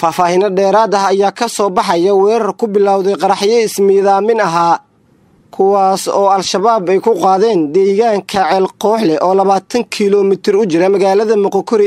faahfaahino dheeraad ah ayaa ka soo baxaya weerar ku bilowday qaraxyo ismiidaamin ahaa kuwaas oo al-shabaab ay ku qaadeen deegaanka ceelqooxleh oo labaatan kilomitir u jira magaalada moqokori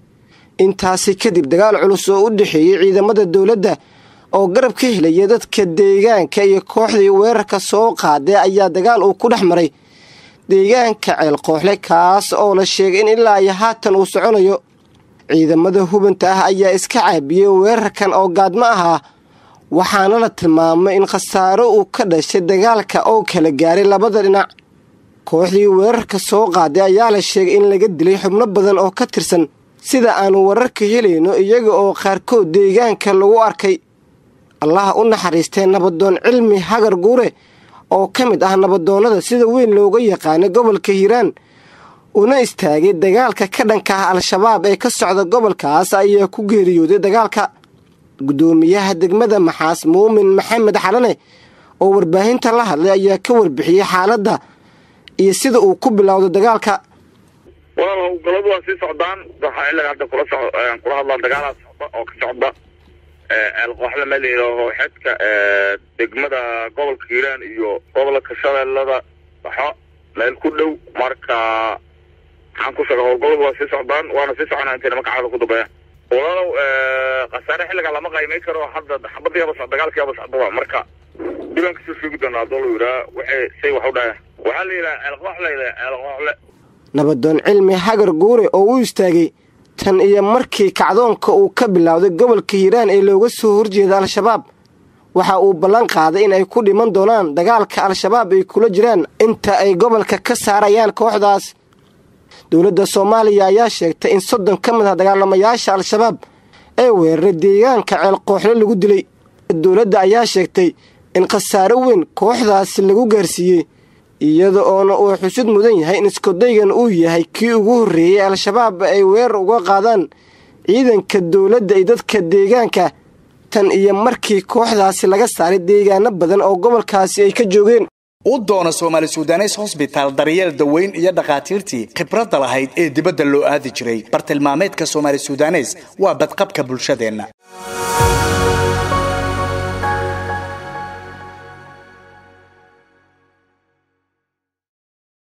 intaasi kadib dagaal culus oo u dhexeeyey ciidamada dowladda oo garab ka helaya dadka deegaanka iyo kooxdii weerarka soo qaaday ayaa dagaal uu ku dhex maray deegaanka ceelqooxle kaas oo la sheegay in ilaa iyo haatan uu soconayo ciidamada hubanta ah ayaa iska caabiyey weerarkan oo gaadmo ahaa waxaana la tilmaamay in khasaaro uu ka dhashay dagaalka oo kala gaaray labada dhinac kooxdii weerarka soo qaaday ayaa la sheegay in laga dilay xubno badan oo ka tirsan sida aanu wararka helayno iyaga oo qaarkood deegaanka lagu arkay allaha u naxariistee nabadoon cilmi hagar guure oo ka mid ah nabadoonnada sida weyn looga yaqaanay gobolka hiiraan una istaagay dagaalka ka dhanka ah al-shabaab ee ka socda gobolkaas ayaa ku geeriyooday dagaalka guddoomiyaha degmada maxaas muumin maxamed xalane oo warbaahinta la hadlay ayaa ka warbixiyey xaaladda iyo sida uu ku bilowday dagaalka walaal howlgaladu waa sii socdaan waxaa ilaga hadda kula so kula hadlaan dagaalaa socda oo ka socda eelqooxle meel layidhaaho xedka degmada gobolka hiiraan iyo gobolka shabeellada baxo meel ku dhow marka maxaan ku sheega howlgaladu waa sii socdaan waana sii soconaa intay nimanka caaada ku dambeeya walaalow khasaare xilligaa lama qaymay karo hadda xabadiiaba so dagaalkiiaba socda marka diban kasoo sheegi doonaa adoo la yidhaha waxay say wax u dhaheen waxaa la yidhaha eelqooxle eelqooxle nabadoon cilmi hagar guure oo u istaagay tan iyo markii kacdoonka uu ka bilowday gobolka hiiraan ee looga soo horjeeda al-shabaab waxa uu ballan qaaday in ay ku dhiman doonaan dagaalka al-shabaab ay kula jiraan inta ay gobolka ka saarayaan kooxdaas dowladda soomaaliya ayaa sheegtay in soddon ka mid ah dagaalamayaasha al-shabaab ee weeraray deegaanka ceelqooxle lagu dilay dowladda ayaa sheegtay in khasaaro weyn kooxdaasi lagu gaarsiiyey iyada oona uu xusid mudan yahay in iskudaygan uu yahay kii ugu horreeyey al-shabaab ay weerar uga qaadaan ciidanka dowladda iyo dadka deegaanka tan iyo markii kooxdaasi laga saaray deegaano badan oo gobolkaasi ay ka joogeen u doona soomaali sudanes hosbitaal daryeel daweyn iyo dhakhaatiirtii khibradda lahayd ee dibadda loo aadi jiray bartilmaameedka soomaali sudanes waa badqabka bulshadeenna